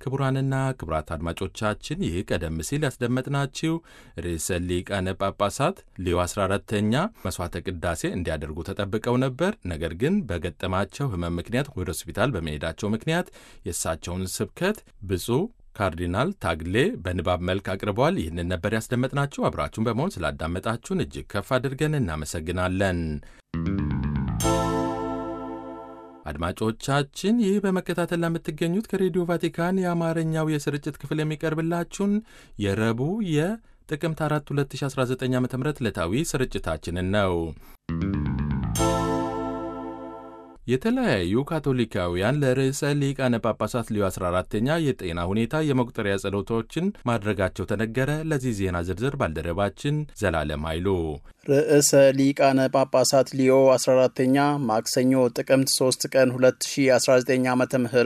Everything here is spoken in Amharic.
ክቡራንና ክቡራት አድማጮቻችን ይህ ቀደም ሲል ያስደመጥናችሁ ርዕሰ ሊቃነ ጳጳሳት ሌዮ 14ተኛ መሥዋዕተ ቅዳሴ እንዲያደርጉ ተጠብቀው ነበር። ነገር ግን በገጠማቸው ሕመም ምክንያት ወደ ሆስፒታል በመሄዳቸው ምክንያት የእሳቸውን ስብከት ብፁዕ ካርዲናል ታግሌ በንባብ መልክ አቅርበዋል። ይህንን ነበር ያስደመጥናችሁ። አብራችሁን በመሆን ስላዳመጣችሁን እጅግ ከፍ አድርገን እናመሰግናለን። አድማጮቻችን ይህ በመከታተል ለምትገኙት ከሬዲዮ ቫቲካን የአማርኛው የስርጭት ክፍል የሚቀርብላችሁን የረቡዕ የጥቅምት 4 2019 ዓ ም ዕለታዊ ስርጭታችንን ነው። የተለያዩ ካቶሊካውያን ለርዕሰ ሊቃነ ጳጳሳት ሊዮ 14ተኛ የጤና ሁኔታ የመቁጠሪያ ጸሎቶችን ማድረጋቸው ተነገረ። ለዚህ ዜና ዝርዝር ባልደረባችን ዘላለም ኃይሉ። ርዕሰ ሊቃነ ጳጳሳት ሊዮ 14ተኛ ማክሰኞ ጥቅምት 3 ቀን 2019 ዓ ም